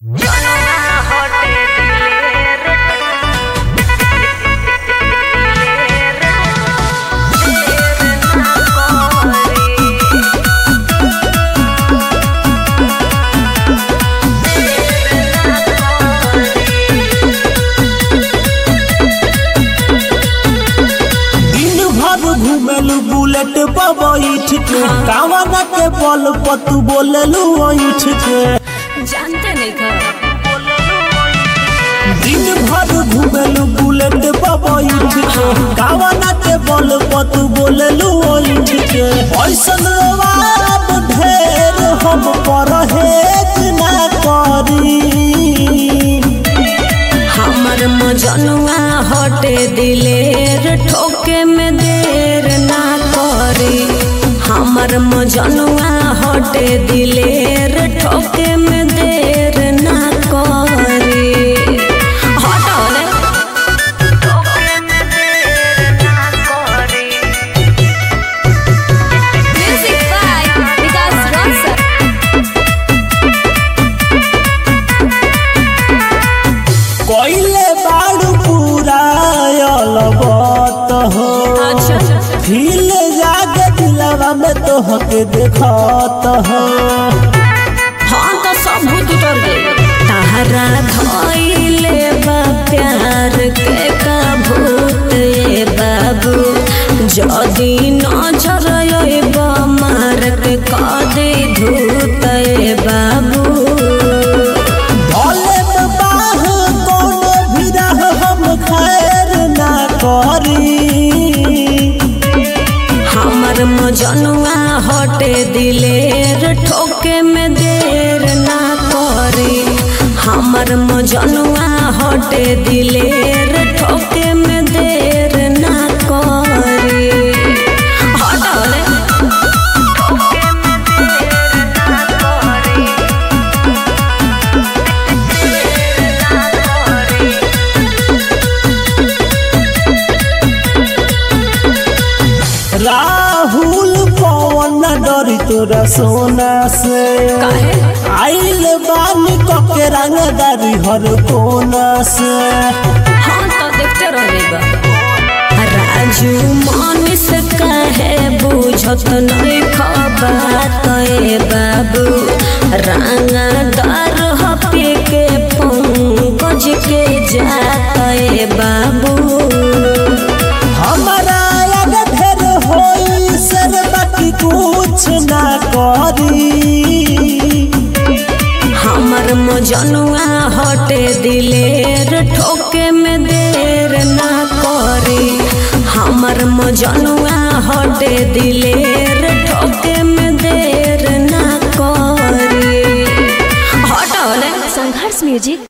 Bullet पर बैठ के कावना के बल पर तू बोललू ऐठ के जानते नहीं का दिन भर घूमेलू बुलेट पर बैठ के कावना के बल पर तू बोललू ऐठ के ऐसन रवाब ढेर हम पर हेज ना करी हमर मजनुआ हटे दिलेर ठोके में देर ना करी हमर मजनुआ हटे दिलेर ठोके में देर ना करी हटो रे म्यूजिक बाय विकास रॉसर कोइले बाड़ू पूरा अलबत हो अच्छा फील जागे दिलवा में तो हके देखत हो हाँ तो सब भूत उतर गए तारा धोइले बा प्यार के का भूत ये बाबू जदी नजर अइबा मार के कदे धूत ये बाबू भले में बाह कोनो भी रह हम खैर ना करी हमर मजनुआ हटे दिलेर ठोके में देर ना करी हमर मजनुआ हटे दिलेर ठोके में देर ना करी हटो रे राहुल पवन डरी तोरा सोना से काहे? आइल बानी कके रंगदारी हर कोना से हाँ तो देखते रहेगा राजू मानिस कहे बुझत नहीं खबर ए बाबू रंगा दर हपी के पंकज के जात ए बाबू हमारा आगे ढेर होई सर बाकी कुछ ना करी हमर मजनुआ हटे दिलेर ठोके में देर ना करी हमर मजनुआ हटे दिलेर ठोके में देर ना करी हटो ले संघर्ष म्यूजिक